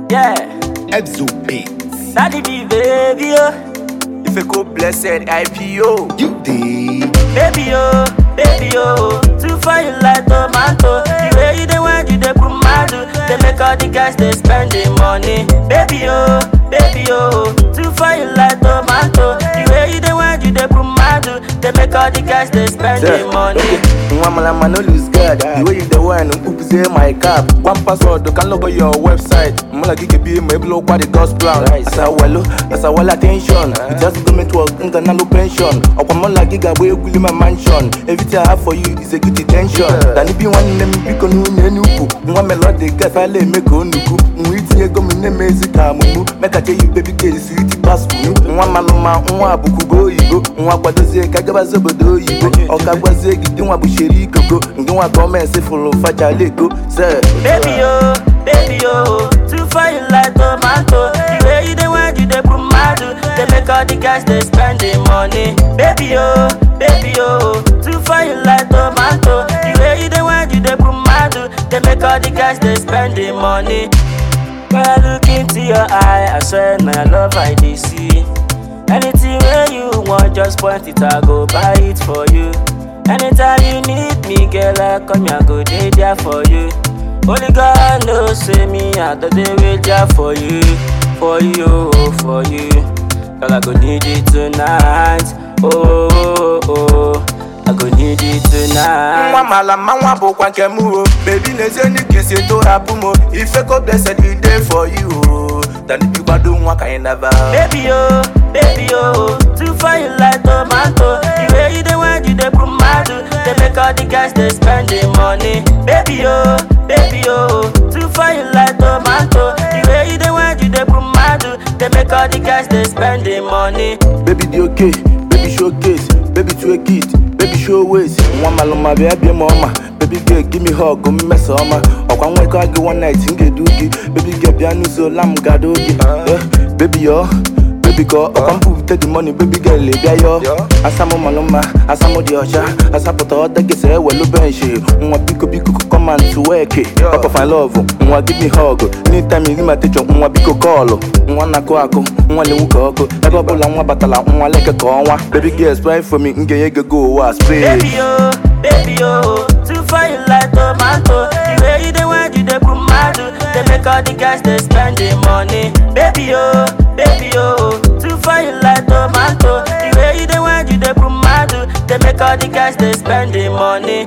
Yeah, Exo Beats. daddy be baby, oh, If you go blessed IPO. You dig? baby, oh, baby, oh. Too far you like tomato. The way you dey want you dey put madu. They make all the guys they spend the money. Baby, oh, baby, oh. Too far you like tomato. The way you dey want you dey put madu. They make all the guys they spend the money. Nwa malama no lose guard. The way you the wine, upuze my cap. One password, can log on your website. Mala gige be my blow kwa the gospel. As I wallow, as I wall attention. You just go me to work, nka na no pension. Okwa mala giga we guli my mansion. Everything I have for you is a good attention. Dan ibi one name biko nu nye nuku. Nwa melody gas I lay make onuku. Nwa itinye go mi name ezi ka mumu. Make I tell you baby girl sweet pass kunu. Nwa maluma, nwa abuku go yigo. Nwa kwadozie ka gaba zobodo oyibo. Ọka gwazie gidi nwa bụ sheri koko. Ndị nwa gọọmenti fụrụ faja leko. Sir. Baby oh, baby oh, too far you like tomato. The way you dey want you dey put madu. They make all the guys they spend the money. Baby oh, baby oh, too far you like tomato. The way you dey want you dey put madu. They make all the guys they spend the money. When I look into your eye, I swear na your love I dey see. Anything where you want, just point it, I go buy it for you. Anytime you need me, girl, I come here, go dey there for you. Only God knows, say me, I do dey wait there for you, for you, for you. Girl, I go need it tonight. Oh, oh, oh, I go need it tonight. nwa mala ma nwa bụkwa nke m o bebi n'ezie n'ike si tụrapụ m o ifeko blessed we dey for you o tanibi gbado nwa ka anyị naba Baby oh, baby oh, too far you like tomato. The way you dey want you dey put madu. They make all the guys they spend the money. Baby oh, baby oh, too far you like tomato. The way you dey want you dey put madu. They make all the guys they spend the money. baby dị okay baby showcase baby twerk it baby show ways nwa malụma bịa bịa m ọma baby girl give me hug mmesa ọma ọkwa nwekọ gị one night m ga-edu gị baby girl bịa n'ụzọ la m gado gị Eh, baby yọ baby kọ ọkwa mpụpụta the money baby girl bịa yọ asamụ malụma asamụ dị ọcha asapụta ọda gịsa ewelu benchi nwa biko biko come and work papa my love nwa give me hug anytime you give my attention nwa biko kọọlụ nwa na-akụ akụ nwa na-ewu ka ọkụ ebe ọbụla nwa batala nwa leke ka ọnwa baby girl spray for me m ga-enye gị go ụwa spray Baby oh, baby oh, too far you like tomato. The way you dey want you dey put madu. They make all the guys they spend the money. Baby oh, baby oh, too far you like tomato. The way you dey want you dey put madu. They make all the guys they spend the money.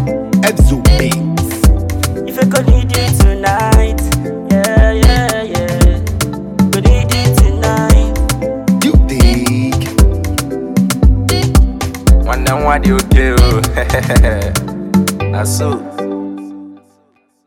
Exo Beats. If I could need you tonight, yeah yeah yeah, could need you tonight. You dig? nwanne nwa dị oke o na so